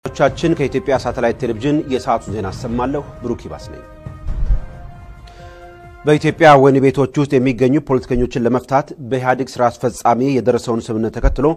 ቻችን ከኢትዮጵያ ሳተላይት ቴሌቪዥን የሰዓቱን ዜና አሰማለሁ። ብሩክ ይባስ ነኝ። በኢትዮጵያ ወህኒ ቤቶች ውስጥ የሚገኙ ፖለቲከኞችን ለመፍታት በኢህአዴግ ስራ አስፈጻሚ የደረሰውን ስምምነት ተከትሎ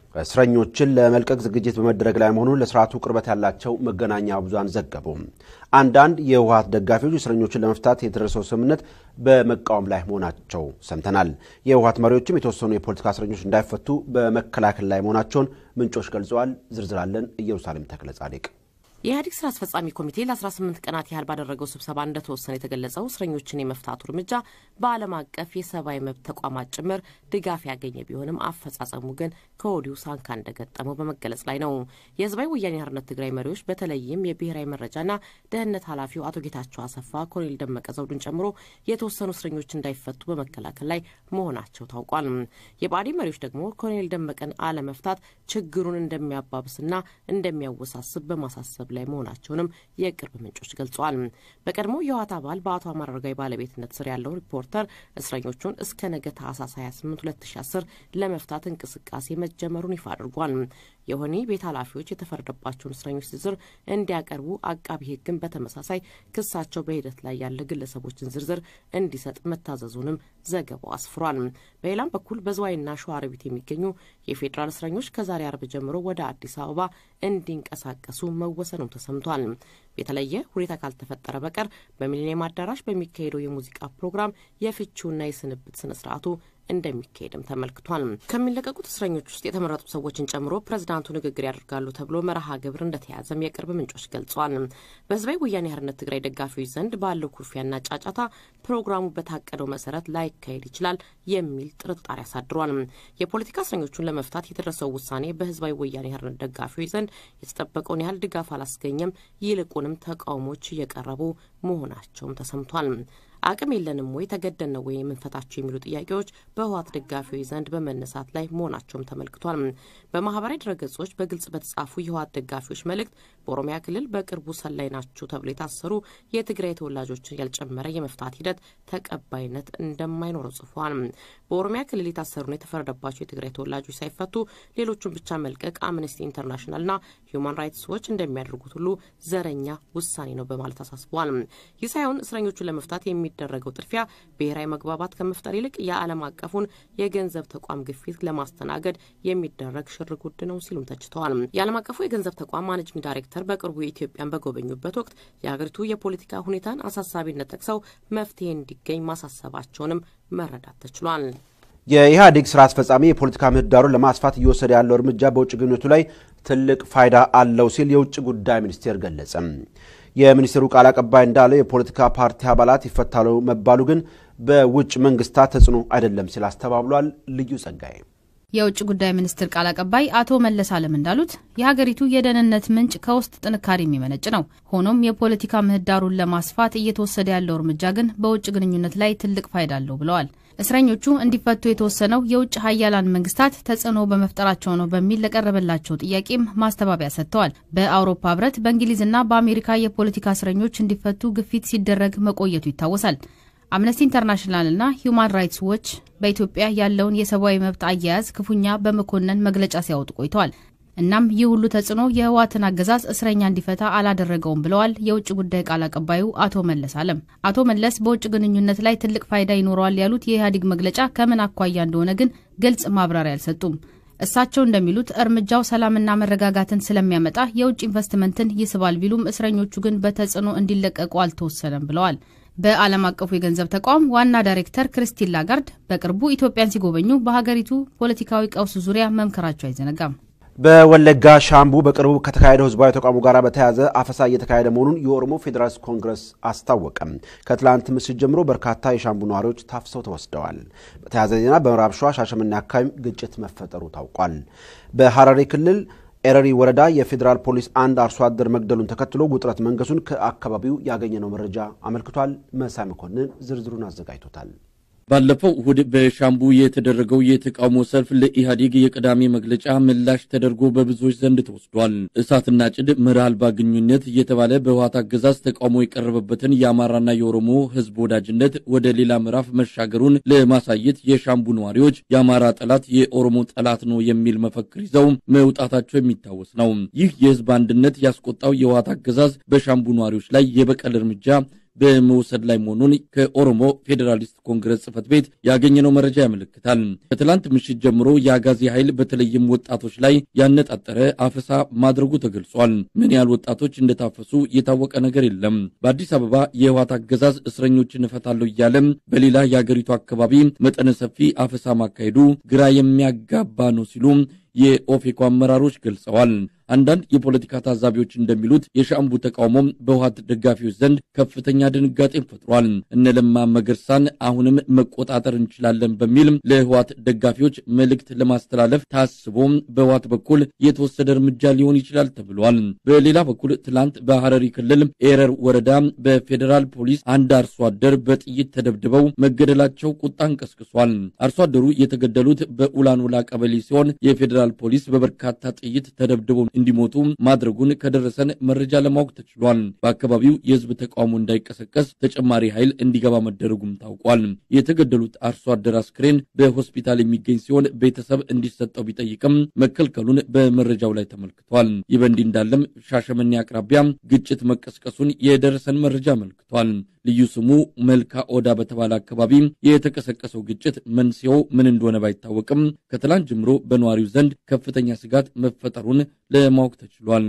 እስረኞችን ለመልቀቅ ዝግጅት በመደረግ ላይ መሆኑን ለስርዓቱ ቅርበት ያላቸው መገናኛ ብዙሃን ዘገቡ። አንዳንድ የህወሓት ደጋፊዎች እስረኞችን ለመፍታት የደረሰው ስምምነት በመቃወም ላይ መሆናቸው ሰምተናል። የህወሓት መሪዎችም የተወሰኑ የፖለቲካ እስረኞች እንዳይፈቱ በመከላከል ላይ መሆናቸውን ምንጮች ገልጸዋል። ዝርዝራለን ኢየሩሳሌም ተክለ ጻድቅ የኢህአዴግ ስራ አስፈጻሚ ኮሚቴ ለ18 ቀናት ያህል ባደረገው ስብሰባ እንደተወሰነ የተገለጸው እስረኞችን የመፍታቱ እርምጃ በዓለም አቀፍ የሰብአዊ መብት ተቋማት ጭምር ድጋፍ ያገኘ ቢሆንም አፈጻጸሙ ግን ከወዲሁ ሳንካ እንደገጠመው በመገለጽ ላይ ነው። የህዝባዊ ወያኔ ሓርነት ትግራይ መሪዎች በተለይም የብሔራዊ መረጃና ደህንነት ኃላፊው አቶ ጌታቸው አሰፋ ኮሎኔል ደመቀ ዘውዱን ጨምሮ የተወሰኑ እስረኞች እንዳይፈቱ በመከላከል ላይ መሆናቸው ታውቋል። የብአዴን መሪዎች ደግሞ ኮሎኔል ደመቀን አለመፍታት ችግሩን እንደሚያባብስና እንደሚያወሳስብ በማሳሰብ ላይ መሆናቸውንም የቅርብ ምንጮች ገልጸዋል። በቀድሞ የህወሓት አባል በአቶ አማራ አረጋዊ ባለቤትነት ስር ያለው ሪፖርተር እስረኞቹን እስከ ነገ ታህሳስ 28 2010 ለመፍታት እንቅስቃሴ መጀመሩን ይፋ አድርጓል። የወህኒ ቤት ኃላፊዎች የተፈረደባቸውን እስረኞች ዝርዝር እንዲያቀርቡ አቃቢ ህግን በተመሳሳይ ክሳቸው በሂደት ላይ ያለ ግለሰቦችን ዝርዝር እንዲሰጥ መታዘዙንም ዘገባው አስፍሯል። በሌላም በኩል በዝዋይና ሸዋሮቢት የሚገኙ የፌዴራል እስረኞች ከዛሬ አርብ ጀምሮ ወደ አዲስ አበባ እንዲንቀሳቀሱ መወሰኑም ተሰምቷል። የተለየ ሁኔታ ካልተፈጠረ በቀር በሚሊኒየም አዳራሽ በሚካሄደው የሙዚቃ ፕሮግራም የፍቺውና የስንብት ስነ ስርዓቱ እንደሚካሄድም ተመልክቷል። ከሚለቀቁት እስረኞች ውስጥ የተመረጡ ሰዎችን ጨምሮ ፕሬዝዳንቱ ንግግር ያደርጋሉ ተብሎ መርሃ ግብር እንደተያዘም የቅርብ ምንጮች ገልጿል። በህዝባዊ ወያኔ ሓርነት ትግራይ ደጋፊዎች ዘንድ ባለው ኩርፊያና ጫጫታ ፕሮግራሙ በታቀደው መሰረት ላይካሄድ ይችላል የሚል ጥርጣሬ አሳድሯል። የፖለቲካ እስረኞቹን ለመፍታት የተደረሰው ውሳኔ በህዝባዊ ወያኔ ሓርነት ደጋፊዎች ዘንድ የተጠበቀውን ያህል ድጋፍ አላስገኘም። ይልቁንም ተቃውሞች እየቀረቡ መሆናቸውም ተሰምቷል። አቅም የለንም ወይ ተገደን ነው ወይ የምንፈታቸው የሚሉ ጥያቄዎች በህወሓት ደጋፊዎች ዘንድ በመነሳት ላይ መሆናቸውም ተመልክቷል። በማህበራዊ ድረገጾች በግልጽ በተጻፉ የህወሓት ደጋፊዎች መልእክት በኦሮሚያ ክልል በቅርቡ ሰላይ ናችሁ ተብሎ የታሰሩ የትግራይ ተወላጆችን ያልጨመረ የመፍታት ሂደት ተቀባይነት እንደማይኖረው ጽፏል። በኦሮሚያ ክልል የታሰሩና የተፈረደባቸው የትግራይ ተወላጆች ሳይፈቱ ሌሎቹን ብቻ መልቀቅ አምነስቲ ኢንተርናሽናልና ሂዩማን ራይትስ ዎች እንደሚያደርጉት ሁሉ ዘረኛ ውሳኔ ነው በማለት አሳስበዋል። ይህ ሳይሆን እስረኞቹን ለመፍታት የሚ የሚደረገው ጥድፊያ ብሔራዊ መግባባት ከመፍጠር ይልቅ የዓለም አቀፉን የገንዘብ ተቋም ግፊት ለማስተናገድ የሚደረግ ሽር ጉድ ነው ሲሉም ተችተዋል። የዓለም አቀፉ የገንዘብ ተቋም ማኔጅንግ ዳይሬክተር በቅርቡ የኢትዮጵያን በጎበኙበት ወቅት የሀገሪቱ የፖለቲካ ሁኔታን አሳሳቢነት ጠቅሰው መፍትሄ እንዲገኝ ማሳሰባቸውንም መረዳት ተችሏል። የኢህአዴግ ስራ አስፈጻሚ የፖለቲካ ምህዳሩን ለማስፋት እየወሰደ ያለው እርምጃ በውጭ ግንኙነቱ ላይ ትልቅ ፋይዳ አለው ሲል የውጭ ጉዳይ ሚኒስቴር ገለጸ። የሚኒስቴሩ ቃል አቀባይ እንዳለው የፖለቲካ ፓርቲ አባላት ይፈታሉ መባሉ ግን በውጭ መንግስታት ተጽዕኖ አይደለም ሲል አስተባብሏል። ልዩ ጸጋዬ የውጭ ጉዳይ ሚኒስትር ቃል አቀባይ አቶ መለስ አለም እንዳሉት የሀገሪቱ የደህንነት ምንጭ ከውስጥ ጥንካሬ የሚመነጭ ነው። ሆኖም የፖለቲካ ምህዳሩን ለማስፋት እየተወሰደ ያለው እርምጃ ግን በውጭ ግንኙነት ላይ ትልቅ ፋይዳ አለው ብለዋል። እስረኞቹ እንዲፈቱ የተወሰነው የውጭ ሀያላን መንግስታት ተጽዕኖ በመፍጠራቸው ነው በሚል ለቀረበላቸው ጥያቄም ማስተባበያ ሰጥተዋል። በአውሮፓ ህብረት፣ በእንግሊዝና በአሜሪካ የፖለቲካ እስረኞች እንዲፈቱ ግፊት ሲደረግ መቆየቱ ይታወሳል። አምነስቲ ኢንተርናሽናልና ሂዩማን ራይትስ ዎች በኢትዮጵያ ያለውን የሰብአዊ መብት አያያዝ ክፉኛ በመኮነን መግለጫ ሲያወጡ ቆይተዋል። እናም ይህ ሁሉ ተጽዕኖ የህወሓትን አገዛዝ እስረኛ እንዲፈታ አላደረገውም ብለዋል የውጭ ጉዳይ ቃል አቀባዩ አቶ መለስ አለም። አቶ መለስ በውጭ ግንኙነት ላይ ትልቅ ፋይዳ ይኖረዋል ያሉት የኢህአዴግ መግለጫ ከምን አኳያ እንደሆነ ግን ግልጽ ማብራሪያ አልሰጡም። እሳቸው እንደሚሉት እርምጃው ሰላምና መረጋጋትን ስለሚያመጣ የውጭ ኢንቨስትመንትን ይስባል ቢሉም እስረኞቹ ግን በተጽዕኖ እንዲለቀቁ አልተወሰነም ብለዋል። በዓለም አቀፉ የገንዘብ ተቋም ዋና ዳይሬክተር ክርስቲን ላጋርድ በቅርቡ ኢትዮጵያን ሲጎበኙ በሀገሪቱ ፖለቲካዊ ቀውስ ዙሪያ መምከራቸው አይዘነጋም። በወለጋ ሻምቡ በቅርቡ ከተካሄደው ህዝባዊ ተቋሙ ጋር በተያያዘ አፈሳ እየተካሄደ መሆኑን የኦሮሞ ፌዴራልስ ኮንግረስ አስታወቀም። ከትላንት ምሽት ጀምሮ በርካታ የሻምቡ ነዋሪዎች ታፍሰው ተወስደዋል። በተያያዘ ዜና በምዕራብ ሸዋ ሻሸመኔ አካባቢ ግጭት መፈጠሩ ታውቋል። በሐረሪ ክልል ኤረሪ ወረዳ የፌዴራል ፖሊስ አንድ አርሶ አደር መግደሉን ተከትሎ ውጥረት መንገሱን ከአካባቢው ያገኘነው መረጃ አመልክቷል። መሳይ መኮንን ዝርዝሩን አዘጋጅቶታል። ባለፈው እሁድ በሻምቡ የተደረገው የተቃውሞ ሰልፍ ለኢህአዴግ የቅዳሜ መግለጫ ምላሽ ተደርጎ በብዙዎች ዘንድ ተወስዷል። እሳትና ጭድ መርህ አልባ ግንኙነት እየተባለ በህወሓት አገዛዝ ተቃውሞ የቀረበበትን የአማራና የኦሮሞ ህዝብ ወዳጅነት ወደ ሌላ ምዕራፍ መሻገሩን ለማሳየት የሻምቡ ነዋሪዎች የአማራ ጠላት የኦሮሞ ጠላት ነው የሚል መፈክር ይዘው መውጣታቸው የሚታወስ ነው። ይህ የህዝብ አንድነት ያስቆጣው የህወሓት አገዛዝ በሻምቡ ነዋሪዎች ላይ የበቀል እርምጃ በመውሰድ ላይ መሆኑን ከኦሮሞ ፌዴራሊስት ኮንግረስ ጽህፈት ቤት ያገኘነው መረጃ ያመለክታል። ከትላንት ምሽት ጀምሮ የአጋዚ ኃይል በተለይም ወጣቶች ላይ ያነጣጠረ አፈሳ ማድረጉ ተገልጿል። ምን ያህል ወጣቶች እንደታፈሱ የታወቀ ነገር የለም። በአዲስ አበባ የህወሓት አገዛዝ እስረኞችን እፈታለሁ እያለም በሌላ የአገሪቱ አካባቢ መጠነ ሰፊ አፈሳ ማካሄዱ ግራ የሚያጋባ ነው ሲሉ የኦፌኮ አመራሮች ገልጸዋል። አንዳንድ የፖለቲካ ታዛቢዎች እንደሚሉት የሻምቡ ተቃውሞም በህወሓት ደጋፊዎች ዘንድ ከፍተኛ ድንጋጤን ፈጥሯል። እነ ለማ መገርሳን አሁንም መቆጣጠር እንችላለን በሚል ለህወሓት ደጋፊዎች መልእክት ለማስተላለፍ ታስቦ በህወሓት በኩል የተወሰደ እርምጃ ሊሆን ይችላል ተብሏል። በሌላ በኩል ትላንት በሐረሪ ክልል ኤረር ወረዳ በፌዴራል ፖሊስ አንድ አርሶ አደር በጥይት ተደብድበው መገደላቸው ቁጣን ቀስቅሷል። አርሶ አደሩ የተገደሉት በኡላኑላ ቀበሌ ሲሆን የፌዴራል ፖሊስ በበርካታ ጥይት ተደብድበው እንዲሞቱ ማድረጉን ከደረሰን መረጃ ለማወቅ ተችሏል። በአካባቢው የህዝብ ተቃውሞ እንዳይቀሰቀስ ተጨማሪ ኃይል እንዲገባ መደረጉም ታውቋል። የተገደሉት አርሶ አደር አስክሬን በሆስፒታል የሚገኝ ሲሆን ቤተሰብ እንዲሰጠው ቢጠይቅም መከልከሉን በመረጃው ላይ ተመልክቷል። ይህ በእንዲህ እንዳለም ሻሸመኔ አቅራቢያ ግጭት መቀስቀሱን የደረሰን መረጃ አመልክቷል። ልዩ ስሙ መልካ ኦዳ በተባለ አካባቢ የተቀሰቀሰው ግጭት መንስኤው ምን እንደሆነ ባይታወቅም ከትላንት ጀምሮ በነዋሪው ዘንድ ከፍተኛ ስጋት መፈጠሩን ለማወቅ ተችሏል።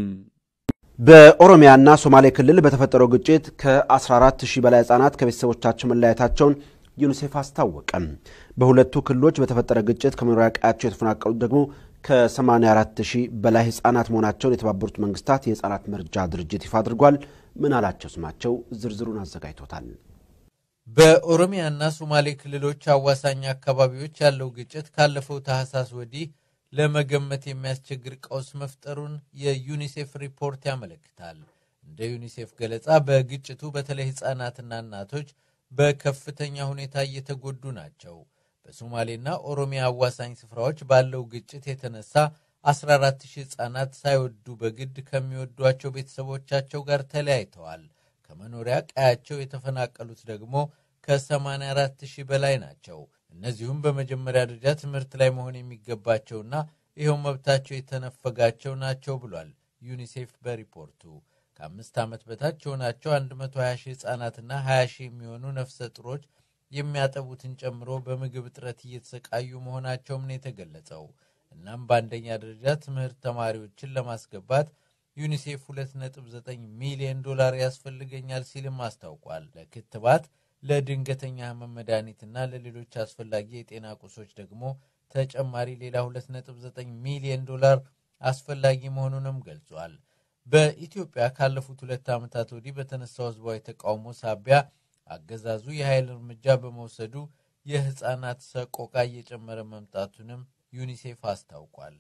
በኦሮሚያና ሶማሌ ክልል በተፈጠረው ግጭት ከ14 ሺህ በላይ ህጻናት ከቤተሰቦቻቸው መለያየታቸውን ዩኒሴፍ አስታወቀ። በሁለቱ ክልሎች በተፈጠረ ግጭት ከመኖሪያ ቀያቸው የተፈናቀሉት ደግሞ ከ84 ሺህ በላይ ህጻናት መሆናቸውን የተባበሩት መንግስታት የህጻናት መርጃ ድርጅት ይፋ አድርጓል። ምን አላቸው ስማቸው ዝርዝሩን አዘጋጅቶታል። በኦሮሚያና ሶማሌ ክልሎች አዋሳኝ አካባቢዎች ያለው ግጭት ካለፈው ታህሳስ ወዲህ ለመገመት የሚያስቸግር ቀውስ መፍጠሩን የዩኒሴፍ ሪፖርት ያመለክታል። እንደ ዩኒሴፍ ገለጻ በግጭቱ በተለይ ህጻናትና እናቶች በከፍተኛ ሁኔታ እየተጎዱ ናቸው። በሶማሌና ኦሮሚያ አዋሳኝ ስፍራዎች ባለው ግጭት የተነሳ 14 ሺህ ህጻናት ሳይወዱ በግድ ከሚወዷቸው ቤተሰቦቻቸው ጋር ተለያይተዋል። ከመኖሪያ ቀያቸው የተፈናቀሉት ደግሞ ከ84 ሺህ በላይ ናቸው። እነዚሁም በመጀመሪያ ደረጃ ትምህርት ላይ መሆን የሚገባቸውና ይኸው መብታቸው የተነፈጋቸው ናቸው ብሏል ዩኒሴፍ በሪፖርቱ። ከአምስት ዓመት በታች የሆናቸው 120 ሺህ ህጻናትና 20 ሺህ የሚሆኑ ነፍሰ ጡሮች የሚያጠቡትን ጨምሮ በምግብ እጥረት እየተሰቃዩ መሆናቸውም ነው የተገለጸው። እናም በአንደኛ ደረጃ ትምህርት ተማሪዎችን ለማስገባት ዩኒሴፍ 2.9 ሚሊዮን ዶላር ያስፈልገኛል ሲልም አስታውቋል። ለክትባት፣ ለድንገተኛ ህመም መድኃኒትና ለሌሎች አስፈላጊ የጤና ቁሶች ደግሞ ተጨማሪ ሌላ 2.9 ሚሊዮን ዶላር አስፈላጊ መሆኑንም ገልጿል። በኢትዮጵያ ካለፉት ሁለት ዓመታት ወዲህ በተነሳው ህዝባዊ ተቃውሞ ሳቢያ አገዛዙ የኃይል እርምጃ በመውሰዱ የህፃናት ሰቆቃ እየጨመረ መምጣቱንም ዩኒሴፍ አስታውቋል።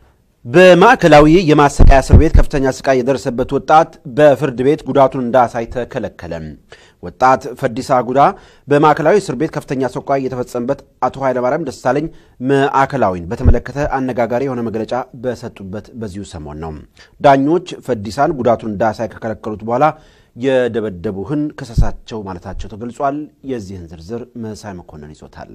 በማዕከላዊ የማሰቃያ እስር ቤት ከፍተኛ ስቃይ የደረሰበት ወጣት በፍርድ ቤት ጉዳቱን እንዳያሳይ ተከለከለ። ወጣት ፈዲሳ ጉዳ በማዕከላዊ እስር ቤት ከፍተኛ ሰቆቃ የተፈጸመበት አቶ ኃይለማርያም ደሳለኝ ማዕከላዊን በተመለከተ አነጋጋሪ የሆነ መግለጫ በሰጡበት በዚሁ ሰሞን ነው። ዳኞች ፈዲሳን ጉዳቱን እንዳያሳይ ከከለከሉት በኋላ የደበደቡህን ክሰሳቸው ማለታቸው ተገልጿል። የዚህን ዝርዝር መሳይ መኮንን ይዞታል።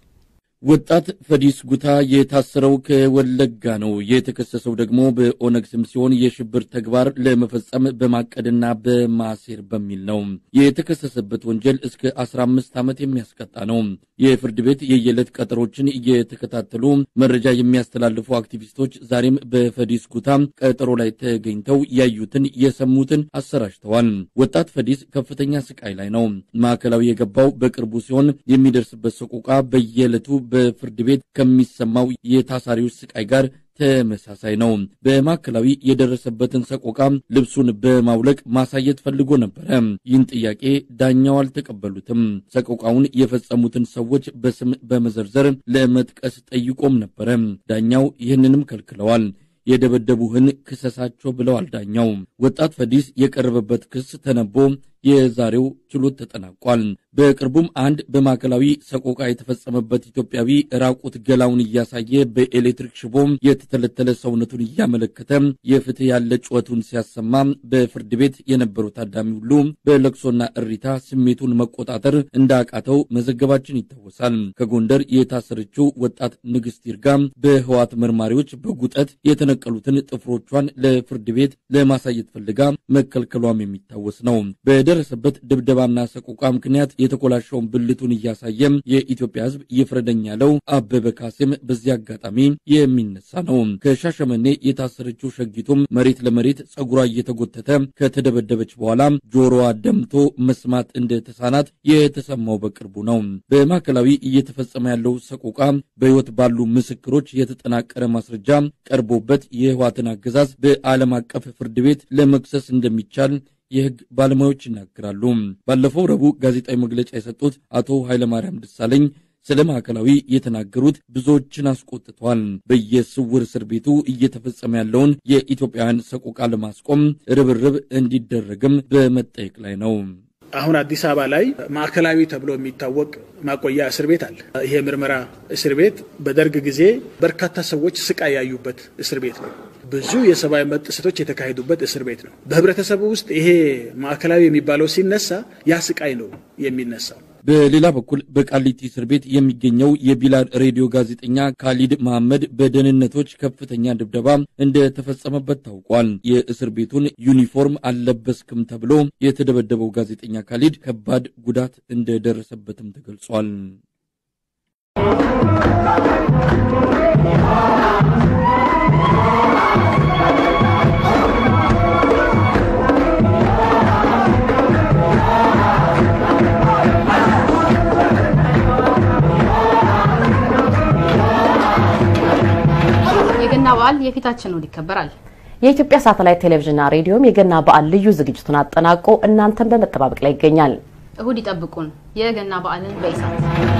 ወጣት ፈዲስ ጉታ የታሰረው ከወለጋ ነው። የተከሰሰው ደግሞ በኦነግ ስም ሲሆን የሽብር ተግባር ለመፈጸም በማቀድና በማሴር በሚል ነው። የተከሰሰበት ወንጀል እስከ 15 ዓመት የሚያስቀጣ ነው። የፍርድ ቤት የየዕለት ቀጠሮችን እየተከታተሉ መረጃ የሚያስተላልፉ አክቲቪስቶች ዛሬም በፈዲስ ጉታ ቀጠሮ ላይ ተገኝተው ያዩትን የሰሙትን አሰራጭተዋል። ወጣት ፈዲስ ከፍተኛ ስቃይ ላይ ነው። ማዕከላዊ የገባው በቅርቡ ሲሆን የሚደርስበት ሰቆቃ በየዕለቱ በፍርድ ቤት ከሚሰማው የታሳሪዎች ስቃይ ጋር ተመሳሳይ ነው። በማዕከላዊ የደረሰበትን ሰቆቃ ልብሱን በማውለቅ ማሳየት ፈልጎ ነበረ። ይህን ጥያቄ ዳኛው አልተቀበሉትም። ሰቆቃውን የፈጸሙትን ሰዎች በስም በመዘርዘር ለመጥቀስ ጠይቆም ነበረ። ዳኛው ይህንንም ከልክለዋል። የደበደቡህን ክሰሳቸው ብለዋል ዳኛው። ወጣት ፈዲስ የቀረበበት ክስ ተነቦ የዛሬው ችሎት ተጠናቋል። በቅርቡም አንድ በማዕከላዊ ሰቆቃ የተፈጸመበት ኢትዮጵያዊ ራቁት ገላውን እያሳየ በኤሌክትሪክ ሽቦ የተተለተለ ሰውነቱን እያመለከተ የፍትህ ያለ ጩኸቱን ሲያሰማ በፍርድ ቤት የነበሩ ታዳሚ ሁሉ በለቅሶና እሪታ ስሜቱን መቆጣጠር እንዳቃተው መዘገባችን ይታወሳል። ከጎንደር የታሰረችው ወጣት ንግስት ይርጋ በህዋት መርማሪዎች በጉጠት የተነቀሉትን ጥፍሮቿን ለፍርድ ቤት ለማሳየት ፈልጋ መከልከሏም የሚታወስ ነው። በደረሰበት ድብደባና ሰቆቃ ምክንያት የተኮላሸውን ብልቱን እያሳየም የኢትዮጵያ ሕዝብ ይፍረደኝ ያለው አበበ ካሴም በዚህ አጋጣሚ የሚነሳ ነው። ከሻሸመኔ የታሰረችው ሸጊቱም መሬት ለመሬት ጸጉሯ እየተጎተተ ከተደበደበች በኋላ ጆሮዋ ደምቶ መስማት እንደተሳናት የተሰማው በቅርቡ ነው። በማዕከላዊ እየተፈጸመ ያለው ሰቆቃ በሕይወት ባሉ ምስክሮች የተጠናቀረ ማስረጃ ቀርቦበት የህዋትን አገዛዝ በዓለም አቀፍ ፍርድ ቤት ለመክሰስ እንደሚቻል የህግ ባለሙያዎች ይናገራሉ። ባለፈው ረቡዕ ጋዜጣዊ መግለጫ የሰጡት አቶ ኃይለማርያም ደሳለኝ ስለ ማዕከላዊ የተናገሩት ብዙዎችን አስቆጥቷል። በየስውር እስር ቤቱ እየተፈጸመ ያለውን የኢትዮጵያውያን ሰቆቃ ለማስቆም ርብርብ እንዲደረግም በመጠየቅ ላይ ነው። አሁን አዲስ አበባ ላይ ማዕከላዊ ተብሎ የሚታወቅ ማቆያ እስር ቤት አለ። ይሄ ምርመራ እስር ቤት በደርግ ጊዜ በርካታ ሰዎች ስቃይ ያዩበት እስር ቤት ነው። ብዙ የሰብአዊ መብት ጥሰቶች የተካሄዱበት እስር ቤት ነው። በህብረተሰቡ ውስጥ ይሄ ማዕከላዊ የሚባለው ሲነሳ ያ ስቃይ ነው የሚነሳው። በሌላ በኩል በቃሊቲ እስር ቤት የሚገኘው የቢላል ሬዲዮ ጋዜጠኛ ካሊድ መሐመድ በደህንነቶች ከፍተኛ ድብደባ እንደተፈጸመበት ታውቋል። የእስር ቤቱን ዩኒፎርም አልለበስክም ተብሎ የተደበደበው ጋዜጠኛ ካሊድ ከባድ ጉዳት እንደደረሰበትም ተገልጿል። የገና በዓል የፊታችን እሁድ ይከበራል። የኢትዮጵያ ሳተላይት ቴሌቪዥንና ሬዲዮም የገና በዓል ልዩ ዝግጅቱን አጠናቆ እናንተን በመጠባበቅ ላይ ይገኛል። እሁድ ይጠብቁን። የገና በዓልን በኢሳት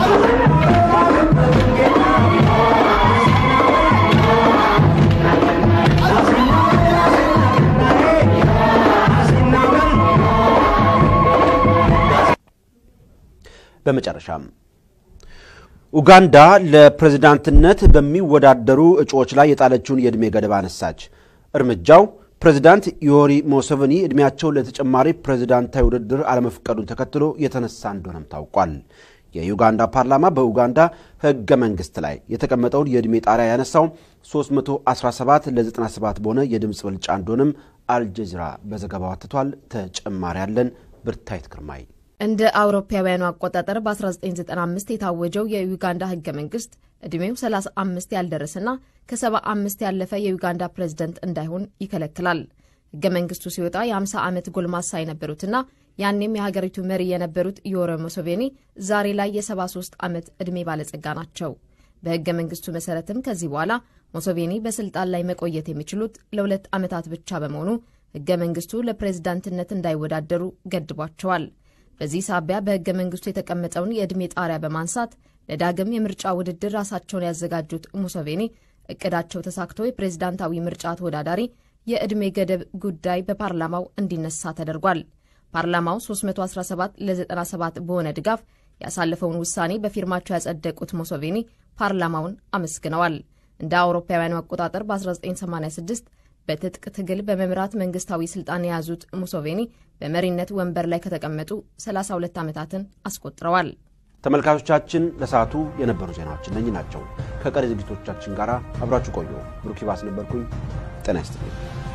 በመጨረሻም ኡጋንዳ ለፕሬዝዳንትነት በሚወዳደሩ እጩዎች ላይ የጣለችውን የዕድሜ ገደብ አነሳች። እርምጃው ፕሬዝዳንት ዮዌሪ ሙሴቬኒ ዕድሜያቸው ለተጨማሪ ፕሬዝዳንታዊ ውድድር አለመፍቀዱን ተከትሎ የተነሳ እንደሆነም ታውቋል። የዩጋንዳ ፓርላማ በኡጋንዳ ሕገ መንግሥት ላይ የተቀመጠውን የዕድሜ ጣሪያ ያነሳው 317 ለ97 በሆነ የድምፅ ብልጫ እንደሆነም አልጀዚራ በዘገባው አትቷል። ተጨማሪ ያለን ብርታይት ግርማይ እንደ አውሮፓውያኑ አቆጣጠር በ1995 የታወጀው የዩጋንዳ ህገ መንግስት ዕድሜው 35 ያልደረሰና ከ75 ያለፈ የዩጋንዳ ፕሬዝደንት እንዳይሆን ይከለክላል። ህገ መንግስቱ ሲወጣ የ50 ዓመት ጎልማሳ የነበሩትና ያኔም የሀገሪቱ መሪ የነበሩት ዮዌሪ ሙሴቬኒ ዛሬ ላይ የ73 ዓመት ዕድሜ ባለጸጋ ናቸው። በህገ መንግስቱ መሰረትም ከዚህ በኋላ ሙሴቬኒ በስልጣን ላይ መቆየት የሚችሉት ለሁለት ዓመታት ብቻ በመሆኑ ህገ መንግስቱ ለፕሬዝዳንትነት እንዳይወዳደሩ ገድቧቸዋል። በዚህ ሳቢያ በህገ መንግስቱ የተቀመጠውን የዕድሜ ጣሪያ በማንሳት ለዳግም የምርጫ ውድድር ራሳቸውን ያዘጋጁት ሙሴቬኒ እቅዳቸው ተሳክቶ የፕሬዝዳንታዊ ምርጫ ተወዳዳሪ የዕድሜ ገደብ ጉዳይ በፓርላማው እንዲነሳ ተደርጓል። ፓርላማው 317 ለ97 በሆነ ድጋፍ ያሳለፈውን ውሳኔ በፊርማቸው ያጸደቁት ሙሴቬኒ ፓርላማውን አመስግነዋል። እንደ አውሮፓውያኑ አቆጣጠር በ1986 በትጥቅ ትግል በመምራት መንግስታዊ ስልጣን የያዙት ሙሴቬኒ በመሪነት ወንበር ላይ ከተቀመጡ 32 ዓመታትን አስቆጥረዋል። ተመልካቾቻችን ለሰዓቱ የነበሩ ዜናዎች እነኚህ ናቸው። ከቀሪ ዝግጅቶቻችን ጋር አብራችሁ ቆዩ። ብሩክ ይባስ ነበርኩኝ። ጤና ይስጥልኝ።